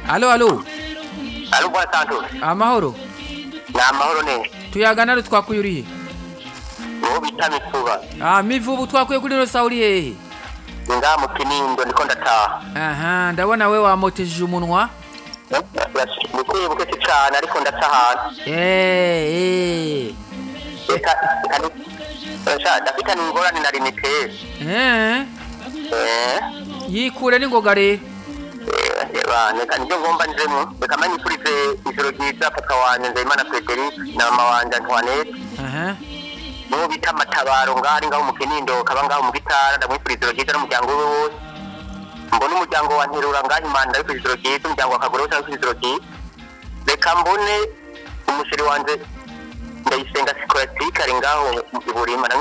alo alo ari ubwa santos amahoro ni amahoro neza tuyagana ro twakuye urihe uwo bita mituba ah mivubu twakuye kuri rosa uri hehe ni ngaha mu kinindo ndiko ndataha aha ndabona we wamoteje umunwa buke buke si cane ariko ndaca hasi eh eh reka reka ndafite n'ingorane na limitere eh eh yikure n'ingoga rero reka nibyo ngomba njemo reka manyifurize ijoro ryiza papa wanje nzeyimana frederic na mama wanje antoinette aha n'uwo bita matabaro ngaho ari ngaho mu kinindo kaba ngaho mu gitara ndamwifuriza ijoro ryiza n'umuryango we wose mbone umuryango wa nterura ngaho imana ndabifuriza ijoro ryiza umuryango wa kagore wose ndabifuriza ijoro ryiza reka mbone umusheri wanje ndayisenga sikolasitike ari ngaho i burima